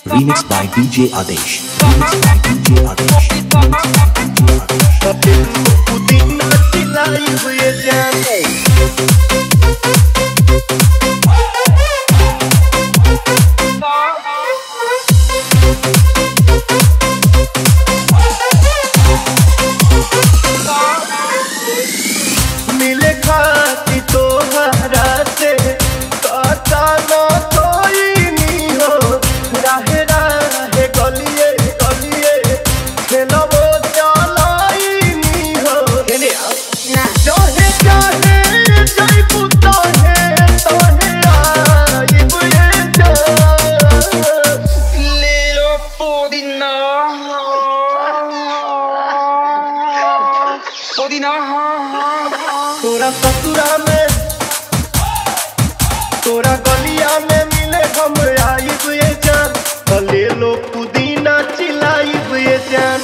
Remixed by DJ Adesh. Remixed by DJ Adesh. Remixed by DJ Adesh. पुदीना चिल्लाई हुए जाने मिले खाती तो हरा से काटा न कोई नहीं हो राहे राहे गलिए गलिए खेलबो चलाई नहीं हो खेले चाहे चाहे जय पुतो है तोहे आइब ये जान ले लो पुदीना पुदीना तोरा ससुरा में तोरा गलिया में मिले हम आइब ये जान तो ले लो पुदीना चिलाइब ये जान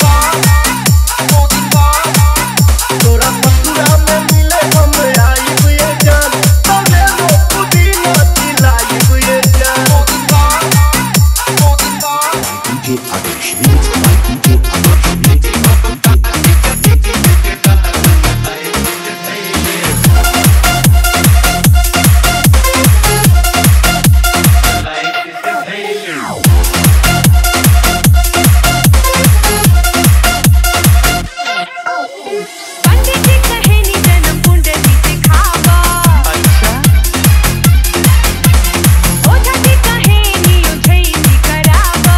तोरा ससुरा में मिले हम आइब ये जान तो ले लो पुदीना चिलाइब ये जान DJ Adesh. Remixed by DJ Adesh. Remixed by DJ पंडित जी कहे नी जन्म कुंडली दिखावा ओझा जी कहे नी उझैती करावा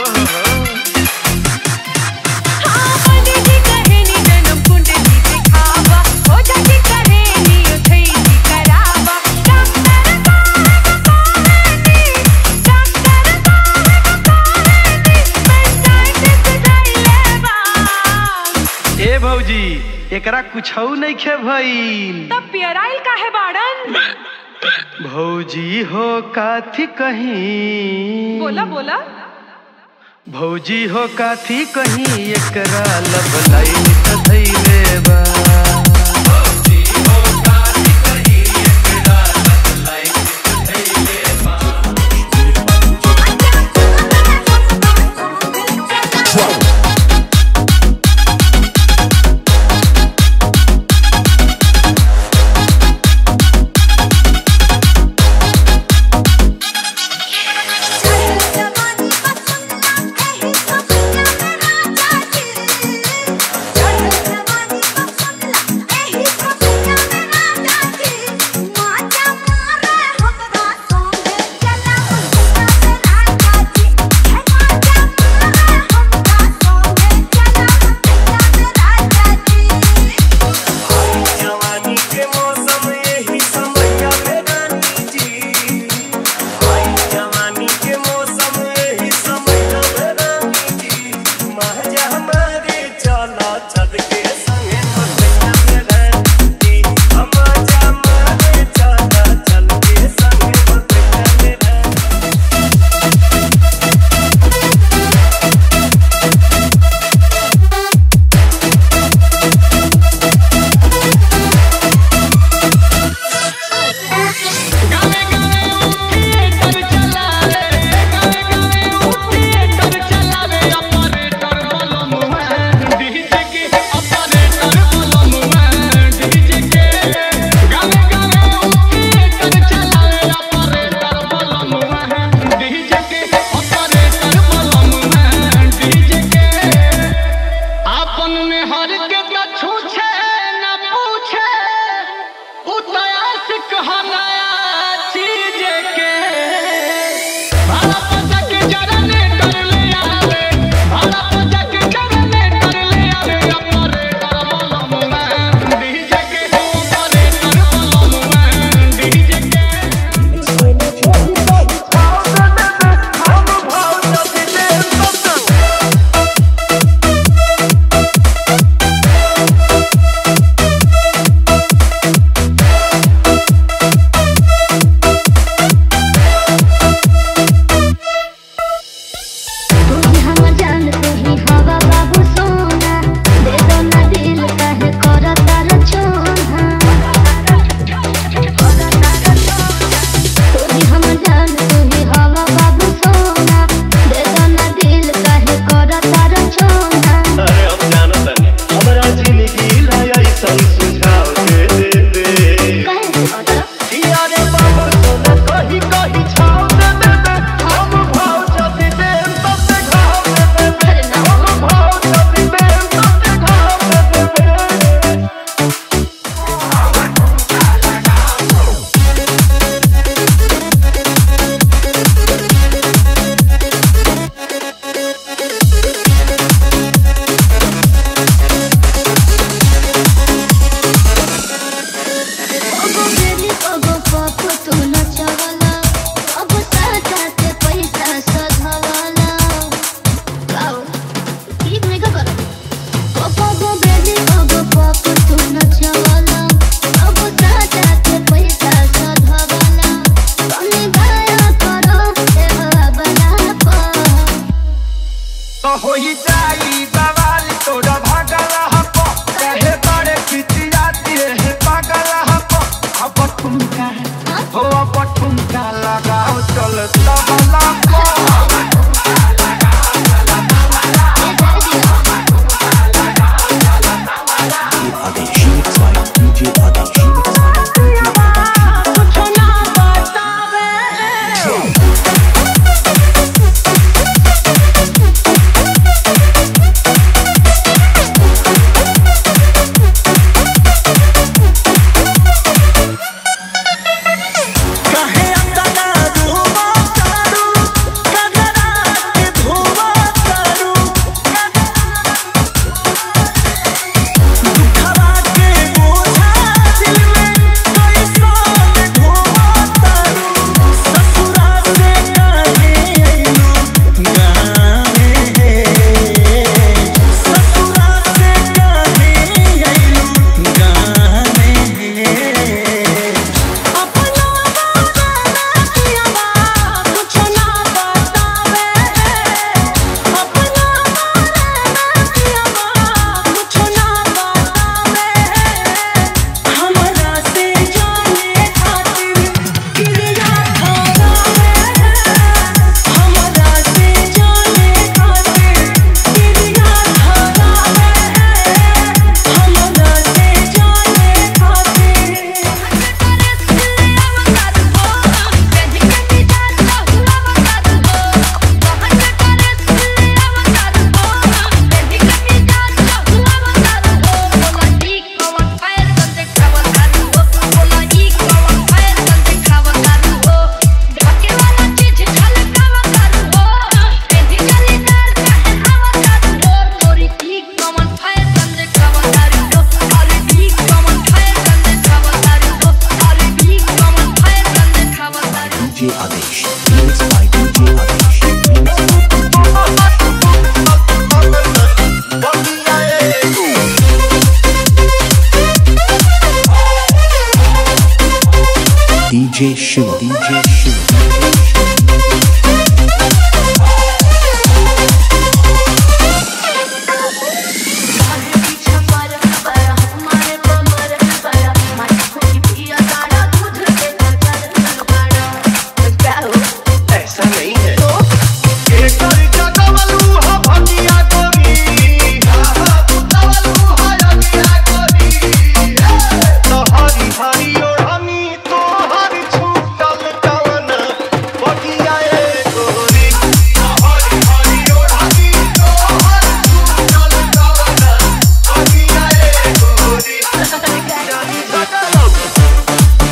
हाँ पंडित जी कहे नी जन्म कुंडली दिखावा ओझा जी कहे नी उझैती करावा डॉक्टर साहब कहे नी डॉक्टर साहब कहे नी पंचायत सुधरलेवा ए भौजी एकरा कुछौ नहीं खे भइल तब पियराइल काहे बाड़न भौजी हो काथी कहीं बोला बोला भौजी हो काथी कहीं एकरा लब लाइन धैले बा जवानी के मौसम यही समैया में रानी जी आई जवानी के मौसम यही समैया में रानी जी महजा हमारे चला छत के संगे मसैया में रानी जी महजा हमारे चला चल के संगे मसैया में रानी आपन में हर के न छूछे न पूछे उतयास कहनाया चीज के भाड़ा पजा के जरने कर ले आवे भाड़ा पजा के जरने कर ले आवे अपरे कर मलम में डीजे के अपरे कर मलम में डीजे के हम भाव जब दे सब DJ Shiva. DJ Shiva. ऐसा नहीं है केसर जगवलू ह भटिया गोरी आहा पुतवलू ह रंगिया गोरी तो हरी हरी ओढ़नी तोहर छूटल कवन बगिया ए गोरी तो हरी हरी ओढ़नी तोहर छूटल कवन बगिया ए गोरी जानी सकलम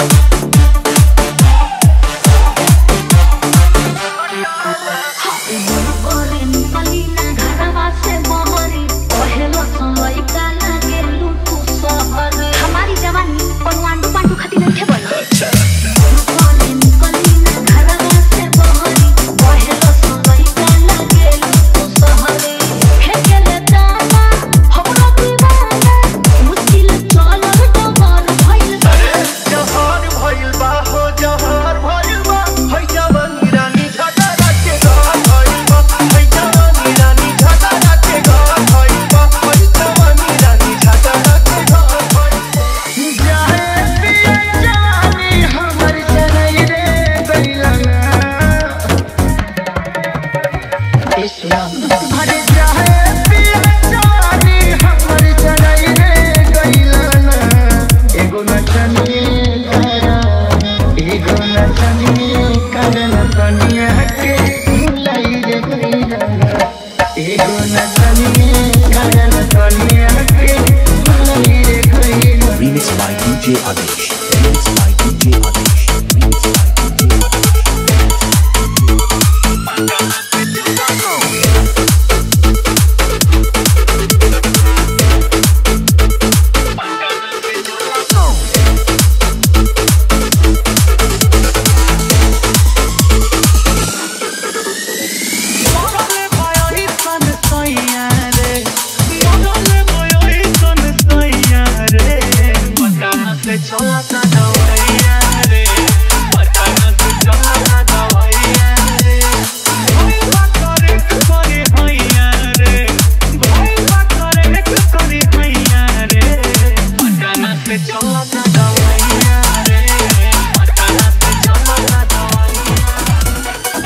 हमारी जवानी और वांडू पांडू खाती नहीं थे बोला जहर भइल बा हो जहर भइल बा है जवानी रानी झगड़ा के घर भइल बा है जवानी रानी झगड़ा के घर भइल बा है जवानी रानी झगड़ा के घर भइल बा जाए पिया जवानी हमर चरई रे गइलना अरे जाए पिया जवानी हमर चरई रे गइलना एगो नचनी करा एगो नचनी करन कनिया के भुलाई रे गइलना एगो नचनी करन कनिया के भुलाई रे गइलना Remix by DJ Adesh. Remix by DJ Adesh. Remix by DJ Adesh. चलता दवाइया रे पटना से चलता दवाइया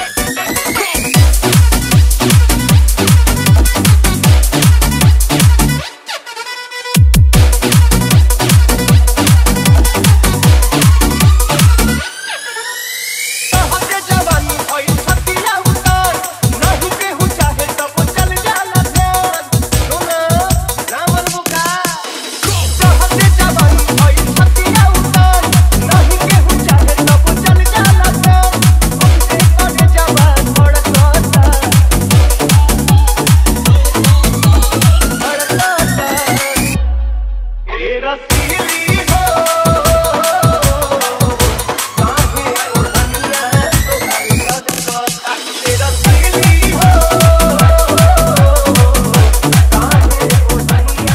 तोहरे जवानी भइल छतिया उतार नहीं केहू चाहे तब चल जाला ध्यान सुना रामन मुका तोहरे जवानी भइल छतिया उतार नहीं केहू चाहे तब चल जाला ध्यान हमसे करे जवान भड़कता भड़कता ए रसीली हो काहे ओढ़निया तोहरी लटकता तेरा सहेली हो काहे ओढ़निया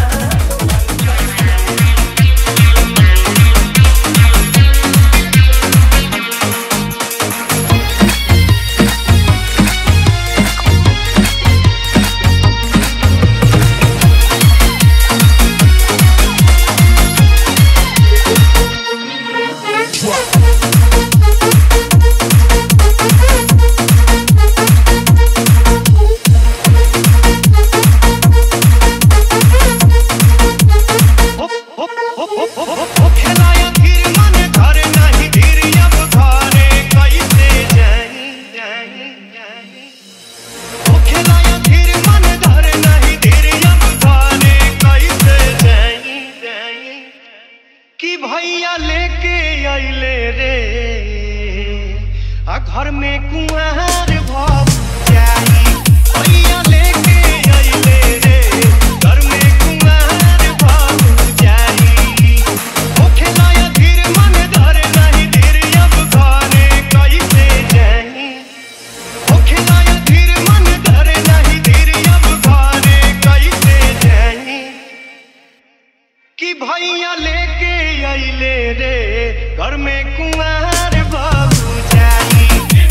खेलाया फिर मन घर नहीं धीर अब घरे कैसे जाई जाई जाई ओ खेलाया फिर मन घर नहीं धीर अब घरे कैसे जाई जाई कि भैया लेके आइले रे आ घर में कुंवर भव जाई भैया लेके आइले रे घर में कुंवर भव जाई ओ खेलाया धीर मन धर नहीं धीर अब घरे कैसे जाई ओ खेलाया धीर मन धर नहीं धीर अब घरे कैसे जाई कि भैया लेके आइले रे घर में कुंवार बाबू जाई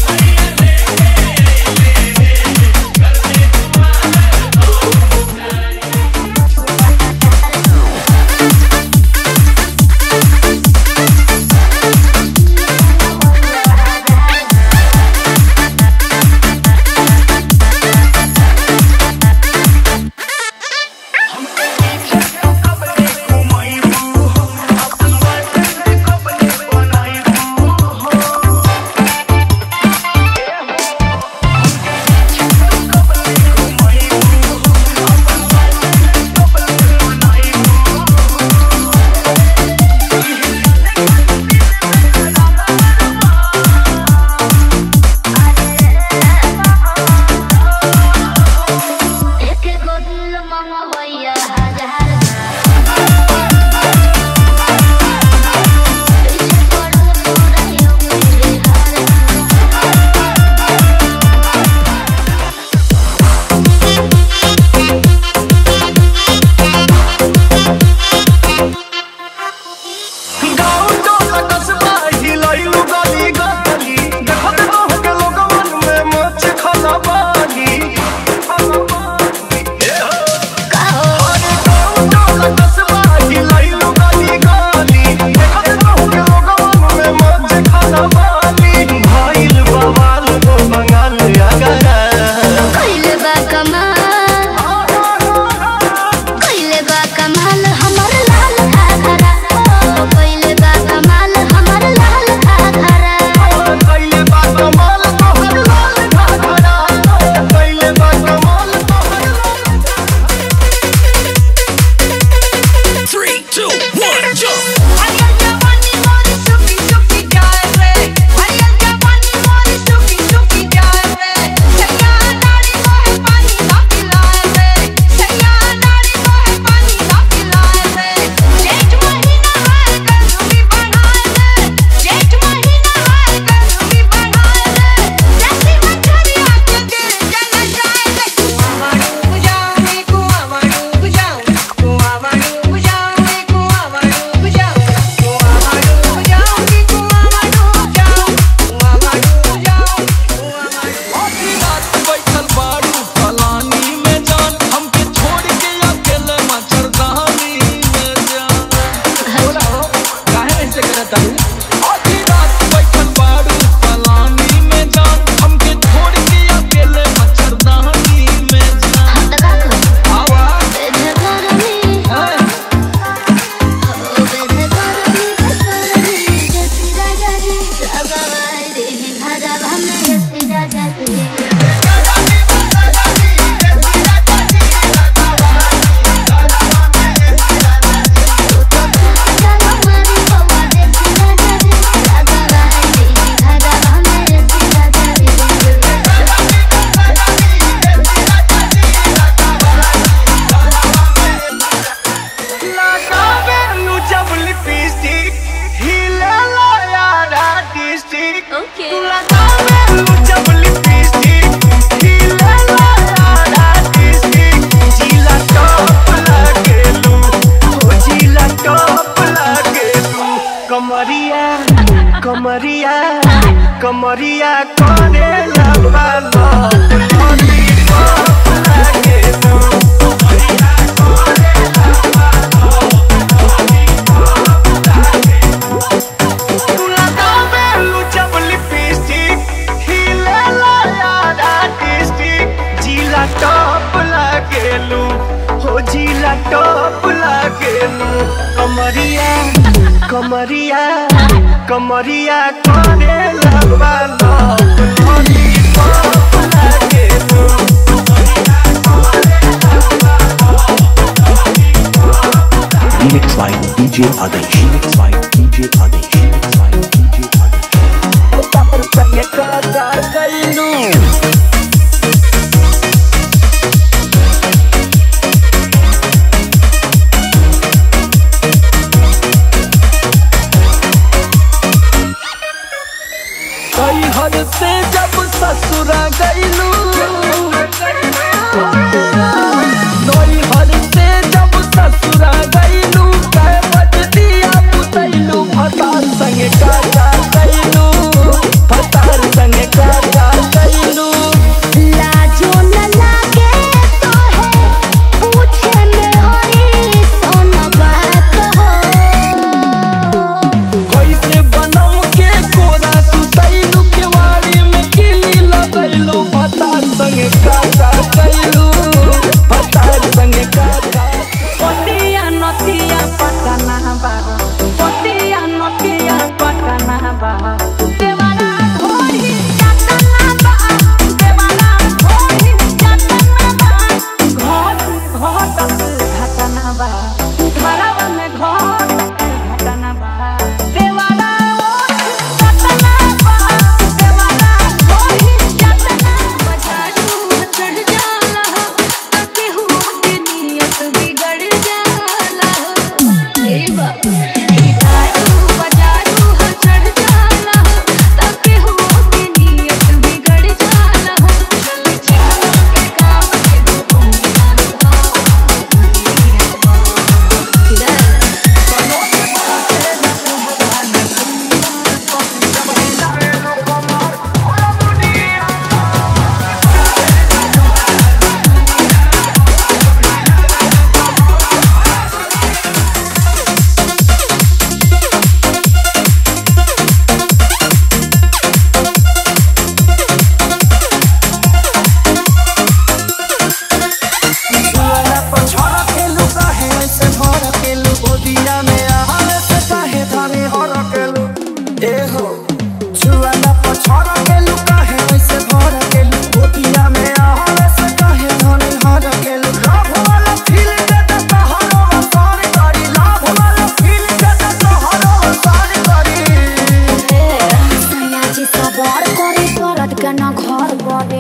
एक गो दिल मंगवैया हजार पीछे पड़ल पूरा यूपी बिहार गाँव टोला कस्बा हिलैलु गली गली देखत रह के लोगवन में मच खला बानी अरे गाँव टोला कस्बा हिलैलु गली गली देखत रह के लोगवन में मच खला बानी भइल बवाल हो बंगाल अगरा कइले बा कमाल कइले बा कमाल हमर लाल घाघरा ओ कइले बा कमाल हमर लाल घाघरा कइले बा कमाल तोहर लाल घाघरा कइले बा कमाल तोहर लाल हरियर जवानी मोरी सुखी सुखी जाए रे हरियर जवानी मोरी सुखी सुखी जाए रे सैया नारी मोहे पानी ना पिलाए रे सैया नारी मोहे पानी ना पिलाए रे जेठ महीना है गर्मी बढ़ाए रे जेठ महीना है गर्मी बढ़ाए रे जैसी मछलियां के दिल जल जाए रे कुआं डूब जाऊं रे कुआं डूब जाऊं कुआं डूब जाऊं रे कुआं डूब जाऊं कुआं डूब जाऊं रे कुआं डूब जाऊं कुआं डूब जाऊं कुआं आधी रात बैठल बाड़ू फलानी में जान हमके छोड़ के अकेले मच्छरदानी में जान बोला हो काहे ऐसे करत हूँ आधी रात बैठल बाड़ू फलानी में जान हमके छोड़ के अकेले मच्छरदानी में जान हम तका कर आवा बेधे करनी है ओ बेधे करनी करनी जैसी राजा जी सगाई रे घरा हमने जैसी राजा जी चलो मारी बवा जैसी राजा जी सगाई रे घरा हमने जैसी राजा जी लगावे नु जब लिपस्टिक हिलेला यारा डिस्ट्रिक्ट ओके तू लगावे नु जब लिपस्टिक हिलेला यारा डिस्ट्रिक्ट जिला टॉप लागेलू ओ जिला टॉप लागेलू कमरिया कमरिया कमरिया करे लबा लो लॉलीपॉप लागेलू तू लगावे लू जब लिपस्टिक हिलेला यारा डिस्ट्रिक्ट जिला टॉप लागेलू हो जिला टॉप लागेलू कमरिया कमरिया कमरिया करे लगवा लो लॉलीपॉप लागेलू Remix by DJ Adesh. Remix by DJ Adesh. Remix by DJ Adesh. कई हद से जब ससुरा गईलू नई हद से जब ससुरा गईलू कै बजदिया पुतैलू भता संग संगे का का कैलू भतार संगे का का कैलू लाजो न लागे तो है पूछे में हरी सोन बात हो कैसे बनम के कोरा सुतैलू केवाड़ी में किली लगैलू भतार संगे का का कैलू भतार संगे का का पतिया नतिया पटना बा पतिया नतिया पटना बा देवारा ढोरी चटना बा देवारा ढोरी चटना बा घोट घोट घटना बा घरवा में घोट घटना बा देवारा चटना बा देवारा ढोरी चटना बजारू चढ़ जाला तके हुआ के नियत बिगड़ जाला ए बाबा दारू बजारू ह चढ़ जाला तके हुआ के नियत बिगड़ जाला चल चल के काम के दुनिया सुअरा पछड़ केलू काहे ऐसे भर केलू गोदिया में आहार से काहे धरे हर केलू ए हो सुअरा पछड़ केलू काहे ऐसे भर केलू गोदिया में आहार से काहे धरे हर केलू लाभ वाला फील के त तोहरो सारी करी लाभ वाला फील के त तोहरो सारी करी सयाजी सवार करे करत के न घर बड़े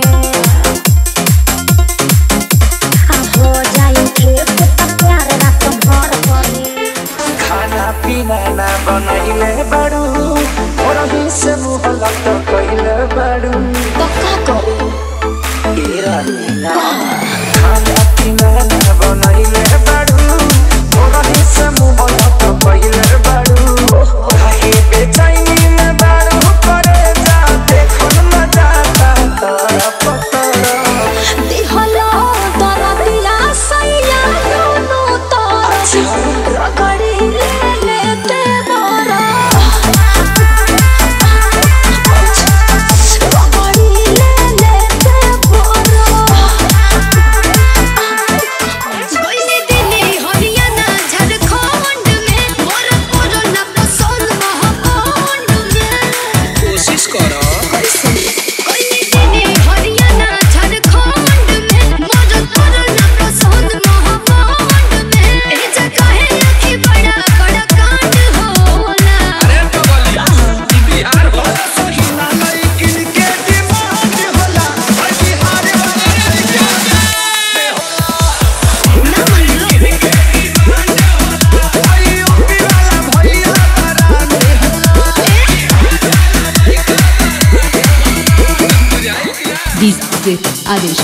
आ हो जाई खेत त प्यार रात भर करे खाना पीना ना बनैले बड़ू और अभी से मुँह लग कैले बड़ू तो का करे ए रानीला खाना पीना ना बनैले बड़ू और अभी से मुँह लग कैले बड़ू काहे बेचैनी में बड़ू करे जा देखो न जाता तारा पतरा दिहलो दरदिया सैया दोनों तरफ रगड़ी ले लेते बरा रगड़ी ले लेते बरा गइले दिने हरियाणा झारखंड में मोर कोरोना पसंद महाकांड में कोशिश करो गइले दिने हरियाणा झारखंड में मोर कोरोना पसंद महाकांड में ए जगह है कि बड़ा बड़ा कांड होला अरे बगलिया बिहार वाला सही ना लेकिन के डिमांड होला हर बिहार वाला आई यूपी वाला भैया बराने DJ Adesh.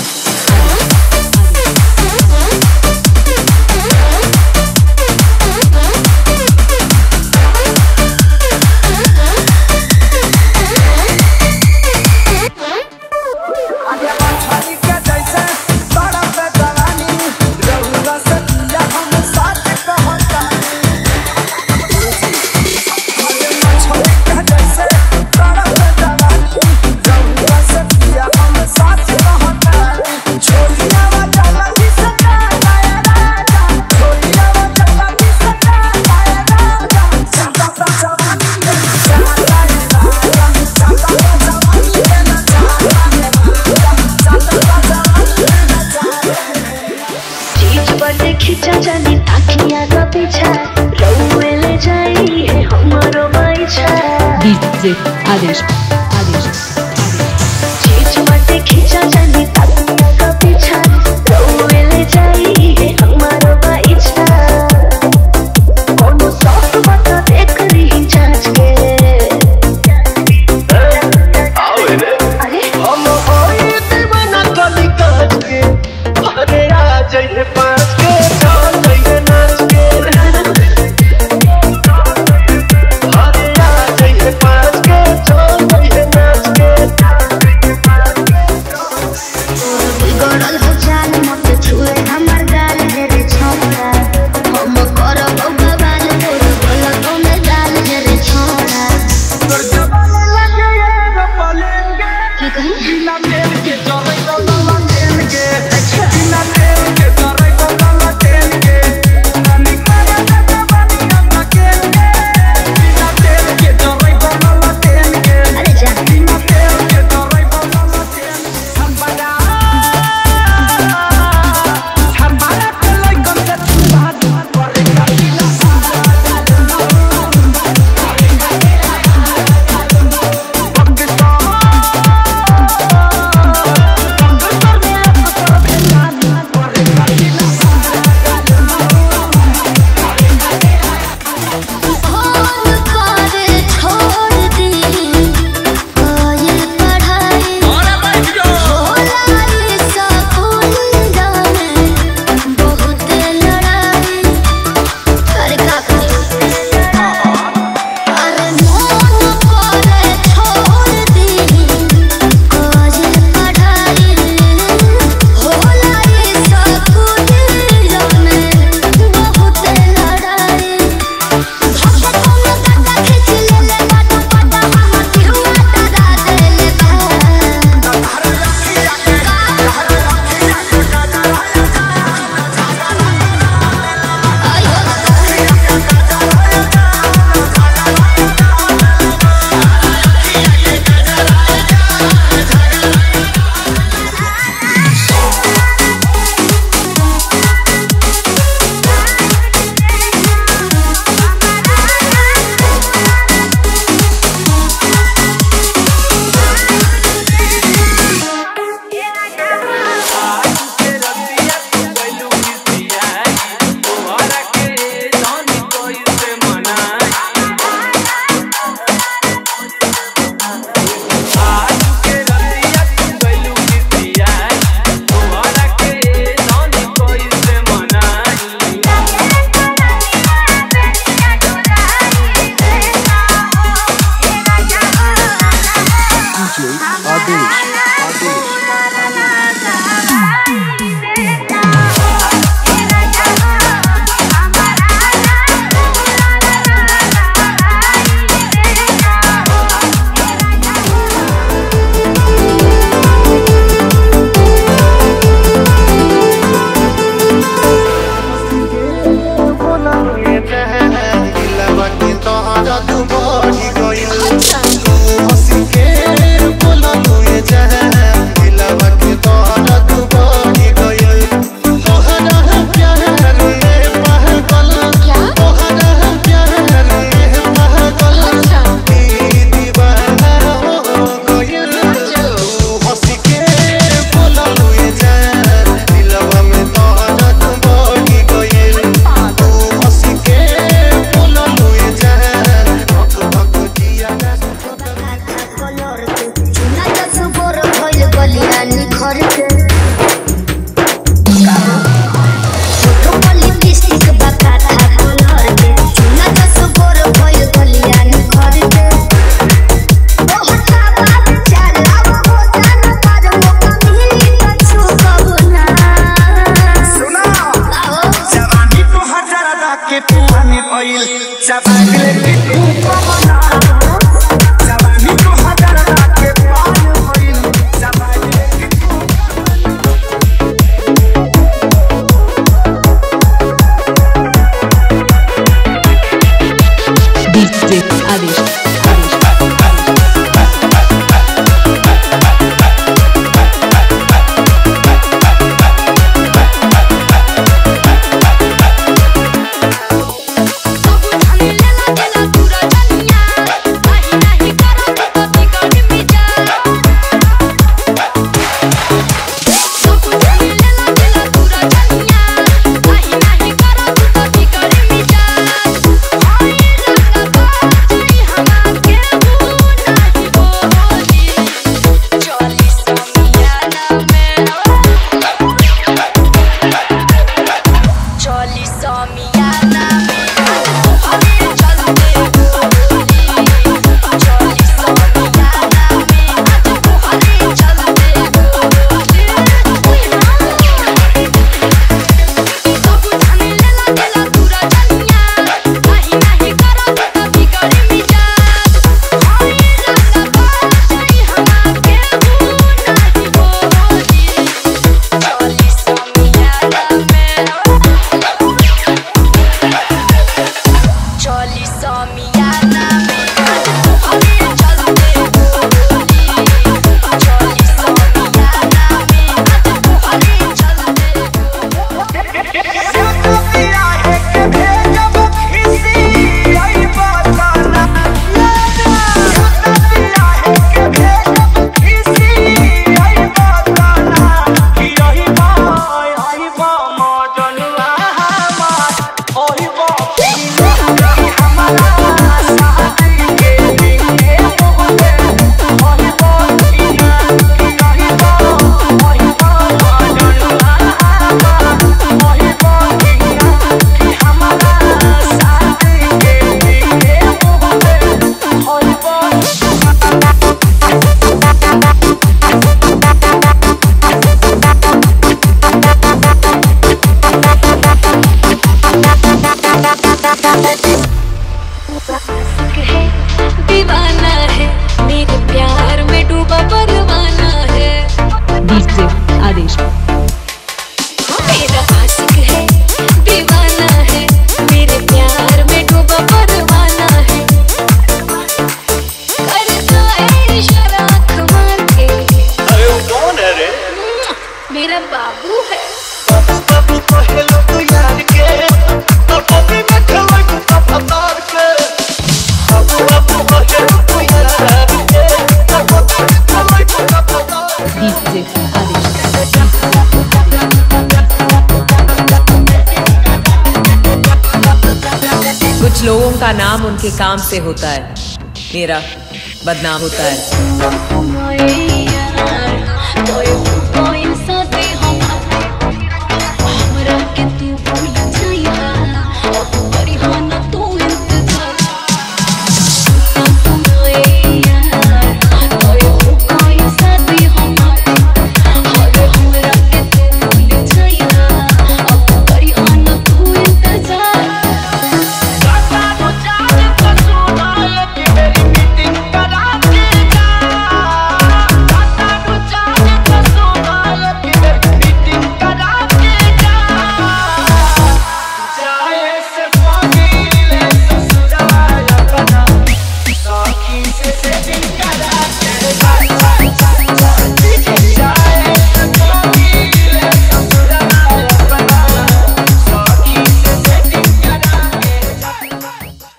आगे छड़ी के जैसे बड़ा पे जवानी रहुआ से या हम साथ कहता आगे छड़ी के जैसे बड़ा पे जवानी रहुआ से या हम साथ कहता छोड़िया वा चला ही सका लाया राजा छोड़िया वा चला ही सका लाया राजा चला सा जवानी चला लाया राजा चला सा जवानी चला चीज बड़े खिंचा जानी ताकिया का पीछा रउए ले जाई है हमारो बाइछा DJ Adesh. Adesh. चीज बड़े खिंचा जानी ताकिया का पीछा रउए ले जाई है हमारो बाइछा कोनो सौख बता देख रही जांच के अरे हम होई दीवाना कली काज के अरे आ जाइए पास के डाल जाइए नाच के अरे आ जाइए डीजे आदेश मेरा आशिक है दीवाना है मेरे प्यार में डूबा परवाना है करता है इशारा आँख मार के अरे वो कौन है रे मेरा बाबू है बाबू को हेलो तो यार के और पप्पी में खलोई को पतार के बाबू बाबू को हेलो तो यार के और पप्पी में खलोई को पतार डीजे आदेश कुछ लोगों का नाम उनके काम से होता है मेरा बदनाम होता है माए